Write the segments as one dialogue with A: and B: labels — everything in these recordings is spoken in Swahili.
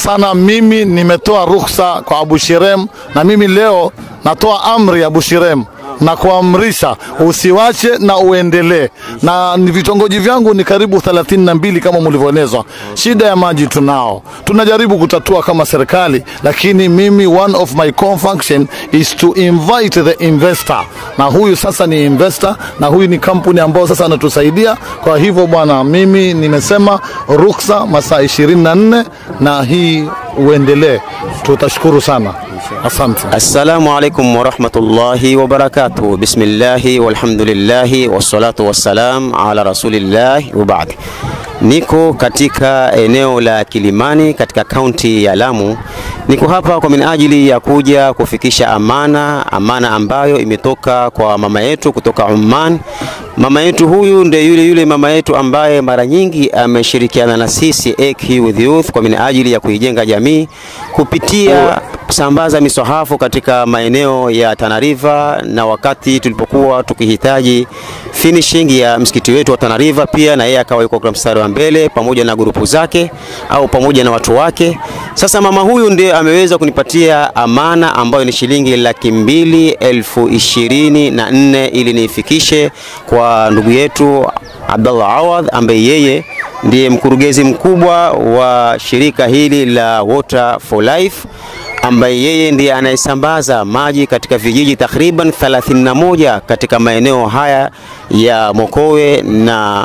A: sana. Mimi nimetoa ruhusa kwa Abu Shirem, na mimi leo natoa amri Abu Shirem na kuamrisha usiwache na uendelee, na ni vitongoji vyangu ni karibu 32 kama mlivyoelezwa. Shida ya maji tunao, tunajaribu kutatua kama serikali, lakini mimi one of my core function is to invite the investor, na huyu sasa ni investor, na huyu ni kampuni ambao sasa anatusaidia. Kwa hivyo bwana, mimi nimesema ruksa masaa 24 na hii uendelee, tutashukuru sana, asante.
B: Assalamu alaikum warahmatullahi wabarakatuh. Bismillahi walhamdulillahi wassalatu wassalam ala rasulillahi wabaad. Niko katika eneo la Kilimani katika kaunti ya Lamu. Niko hapa kwa minajili ya kuja kufikisha amana, amana ambayo imetoka kwa mama yetu kutoka Oman. Mama yetu huyu ndiye yule yule mama yetu ambaye mara nyingi ameshirikiana na sisi AQ with Youth kwa minajili ya kuijenga jamii kupitia kusambaza misahafu katika maeneo ya Tana River, na wakati tulipokuwa tukihitaji finishing ya msikiti wetu wa Tana River, pia na yeye akawa yuko kwa mstari wa mbele pamoja na grupu zake au pamoja na watu wake. Sasa mama huyu ndiye ameweza kunipatia amana ambayo ni shilingi laki mbili elfu ishirini na nne ili niifikishe kwa ndugu yetu Abdallah Awadh ambaye yeye ndiye mkurugenzi mkubwa wa shirika hili la Water for Life ambaye yeye ndiye anayesambaza maji katika vijiji takriban 31 katika maeneo haya ya Mokowe na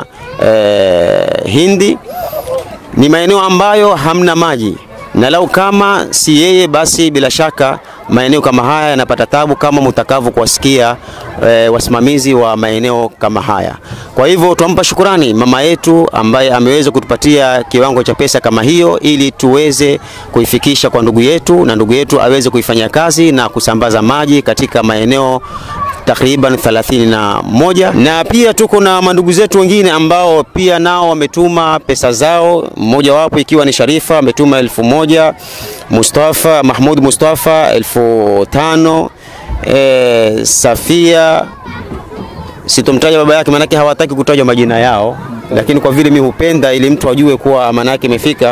B: eh, Hindi. Ni maeneo ambayo hamna maji, na lau kama si yeye, basi bila shaka maeneo kama haya yanapata tabu, kama mtakavyo kuwasikia e, wasimamizi wa maeneo kama haya. Kwa hivyo twampa shukurani mama yetu ambaye ameweza kutupatia kiwango cha pesa kama hiyo, ili tuweze kuifikisha kwa ndugu yetu na ndugu yetu aweze kuifanyia kazi na kusambaza maji katika maeneo takriban 31 na pia tuko na mandugu zetu wengine ambao pia nao wametuma pesa zao, mmoja wapo ikiwa ni Sharifa ametuma elfu moja Mustafa Mahmud Mustafa elfu tano e, Safia sitomtaja baba yake, maanake hawataki kutajwa majina yao, lakini kwa vile mimi hupenda ili mtu ajue kuwa amana yake imefika.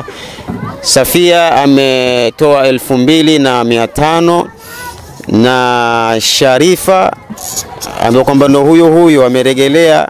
B: Safia ametoa elfu mbili na mia tano na Sharifa ambaye kwamba ndo huyo huyo ameregelea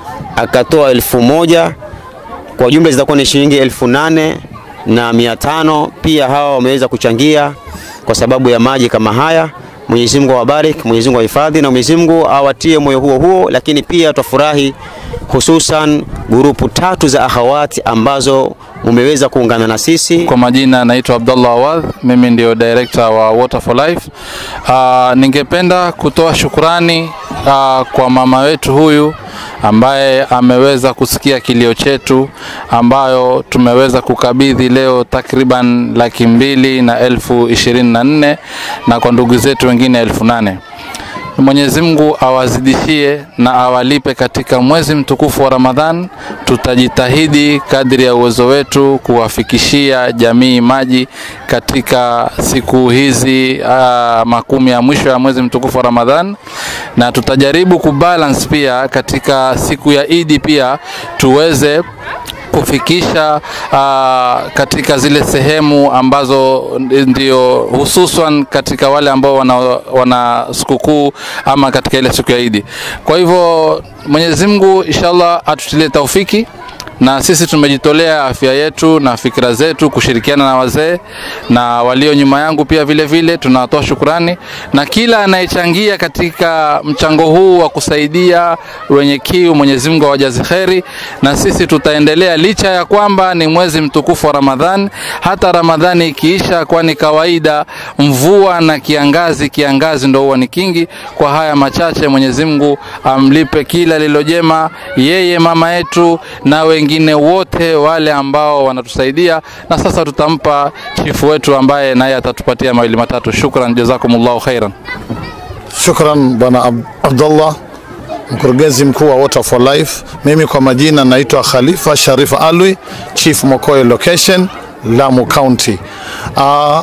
B: akatoa elfu moja kwa jumla zitakuwa ni shilingi elfu nane na mia tano. Pia hawa wameweza kuchangia kwa sababu ya maji kama haya. Mwenyezi Mungu awabariki, Mwenyezi Mungu awahifadhi na Mwenyezi Mungu awatie moyo huo huo, lakini pia twafurahi hususan grupu tatu za akhawati ambazo umeweza kuungana na sisi.
C: Kwa majina naitwa Abdullah Awadh, mimi ndio director wa Water for Life. Uh, ningependa kutoa shukurani uh, kwa mama wetu huyu ambaye ameweza kusikia kilio chetu ambayo tumeweza kukabidhi leo takriban laki mbili na elfu ishirini na nne na kwa ndugu zetu wengine elfu nane. Mwenyezi Mungu awazidishie na awalipe katika mwezi mtukufu wa Ramadhan. Tutajitahidi kadri ya uwezo wetu kuwafikishia jamii maji katika siku hizi uh, makumi ya mwisho ya mwezi mtukufu wa Ramadhan, na tutajaribu kubalance pia katika siku ya Idi pia tuweze kufikisha uh, katika zile sehemu ambazo ndio hususan katika wale ambao wana, wana sikukuu ama katika ile siku ya Idi. Kwa hivyo Mwenyezi Mungu inshallah atutilie taufiki na sisi tumejitolea afya yetu na fikira zetu kushirikiana na wazee na walio nyuma yangu pia vile vile tunawatoa shukurani na kila anayechangia katika mchango huu wa kusaidia wenye kiu Mwenyezi Mungu awajazi kheri na sisi tutaendelea licha ya kwamba ni mwezi mtukufu wa Ramadhan hata Ramadhani ikiisha kwani kawaida mvua na kiangazi kiangazi ndo huwa ni kingi kwa haya machache Mwenyezi Mungu amlipe kila lilojema yeye mama yetu na wengine wote wale ambao wanatusaidia, na sasa tutampa chifu wetu ambaye naye atatupatia mawili matatu. Shukran, jazakumullahu khairan.
A: Shukran bwana Ab Abdullah, mkurugenzi mkuu wa Water for Life. Mimi kwa majina naitwa Khalifa Sharif Alwi, Chief Mokoe Location, Lamu County. Ah,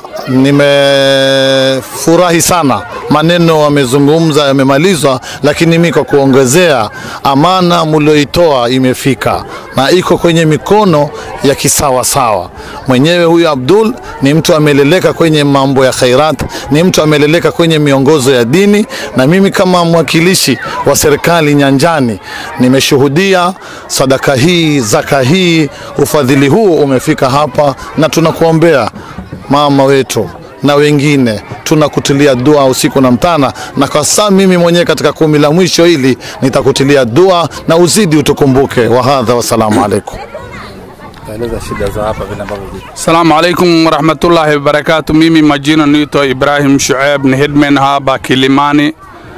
A: nimefurahi sana, maneno wamezungumza yamemalizwa, lakini mi kwa kuongezea, amana mulioitoa imefika na iko kwenye mikono ya kisawasawa. Mwenyewe huyu Abdul ni mtu ameleleka kwenye mambo ya khairat, ni mtu ameleleka kwenye miongozo ya dini, na mimi kama mwakilishi wa serikali nyanjani nimeshuhudia sadaka hii, zaka hii, ufadhili huu umefika hapa, na tunakuombea mama wetu na wengine tunakutilia dua usiku na mtana, na kwa saa mimi mwenyewe katika kumi la mwisho hili nitakutilia dua na uzidi utukumbuke. Wahadha, wassalamu alaikum.
C: Eleza shida za hapa vile ambavyo ziko.
D: Assalamu alaikum warahmatullahi wabarakatu. Mimi majina naitwa Ibrahim Shuaib, ni headman hapa Kilimani.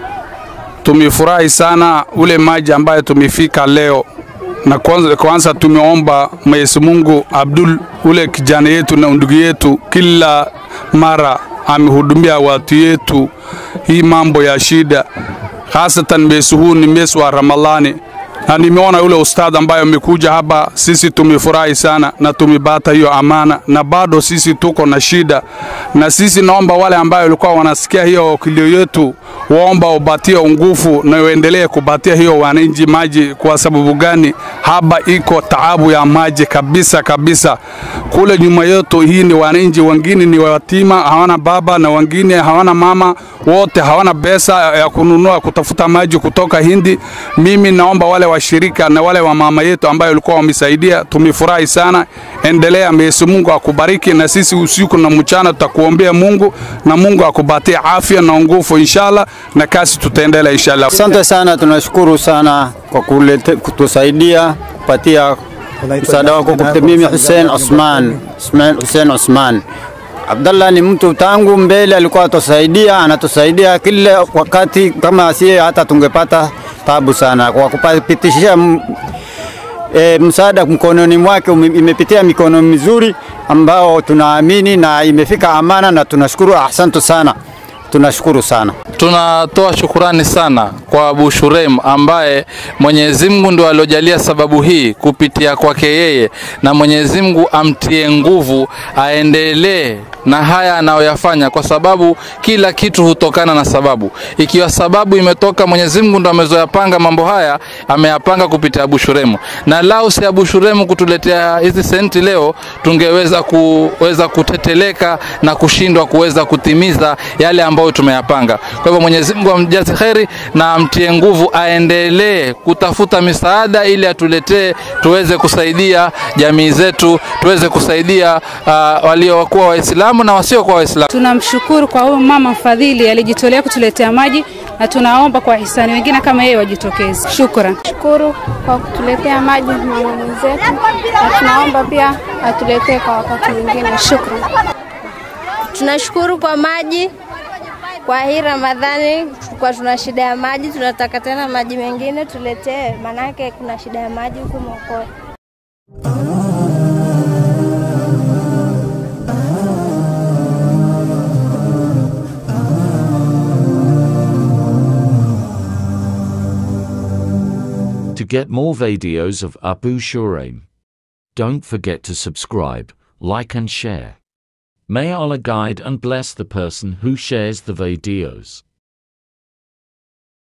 D: Tumefurahi sana ule maji ambayo tumefika leo, na kwanza, kwanza tumeomba Mwenyezi Mungu Abdul ule kijana yetu na ndugu yetu, kila mara amehudumia watu yetu hii mambo ya shida, hasatan mwezi huu ni mwezi wa Ramadhani na nimeona yule ustadh ambaye amekuja hapa, sisi tumefurahi sana na tumepata hiyo amana, na bado sisi tuko na shida, na sisi naomba wale ambayo walikuwa wanasikia hiyo kilio yetu, waomba ubatie nguvu na uendelee kubatia hiyo wananchi maji. Kwa sababu gani? Hapa iko taabu ya maji kabisa kabisa. Kule nyuma yetu hii ni wananchi wengine ni watima, hawana baba na wengine hawana mama, wote hawana pesa ya kununua kutafuta maji kutoka Hindi. Mimi naomba wale washirika na wale wa mama yetu ambayo walikuwa wamesaidia, tumefurahi sana. Endelea, Mwenyezi Mungu akubariki, na sisi usiku na mchana tutakuombea Mungu na Mungu akupatie afya na nguvu inshallah, na kasi tutaendelea inshallah.
E: Asante sana, tunashukuru sana kwa kulete, kutusaidia kupatia msaada wako kupitia mimi Hussein Osman Ismail Hussein Osman. Abdallah ni mtu tangu mbele alikuwa atusaidia, anatusaidia kila wakati, kama asiye hata tungepata tabu sana kwa kupitishia m- e, msaada mkononi mwake ume- imepitia mikono mizuri ambao tunaamini na imefika amana, na tunashukuru. Asante sana, tunashukuru sana.
C: Tunatoa shukurani sana kwa Abu Shurem ambaye Mwenyezi Mungu ndo aliojalia sababu hii kupitia kwake yeye, na Mwenyezi Mungu amtie nguvu aendelee na haya anayoyafanya, kwa sababu kila kitu hutokana na sababu. Ikiwa sababu imetoka, Mwenyezi Mungu ndo amezoyapanga mambo haya, ameyapanga kupitia Abu Shuremu, na lau si Abu Shuremu kutuletea hizi senti leo, tungeweza kuweza kuteteleka na kushindwa kuweza kutimiza yale ambayo tumeyapanga. Kwa hivyo Mwenyezi Mungu amjaze kheri na amtie nguvu, aendelee kutafuta misaada ili atuletee, tuweze kusaidia jamii zetu, tuweze kusaidia uh, waliokuwa Waislamu na wasiokuwa Waislamu.
F: Tunamshukuru kwa huyu mama mfadhili alijitolea kutuletea maji, na tunaomba kwa hisani wengine kama yeye wajitokeze. Shukran.
G: shukuru kwa kutuletea maji mama mwenzetu, na tunaomba pia atuletee kwa wakati mwingine. Shukran.
H: Tunashukuru kwa maji kwa hii Ramadhani, kwa tuna shida ya maji, tunataka tena maji mengine tuletee, manake kuna shida ya maji huku Mokoe.
I: To get more videos of Abu Shuraim, don't forget to subscribe, like and share. May Allah guide and bless the person who shares the videos.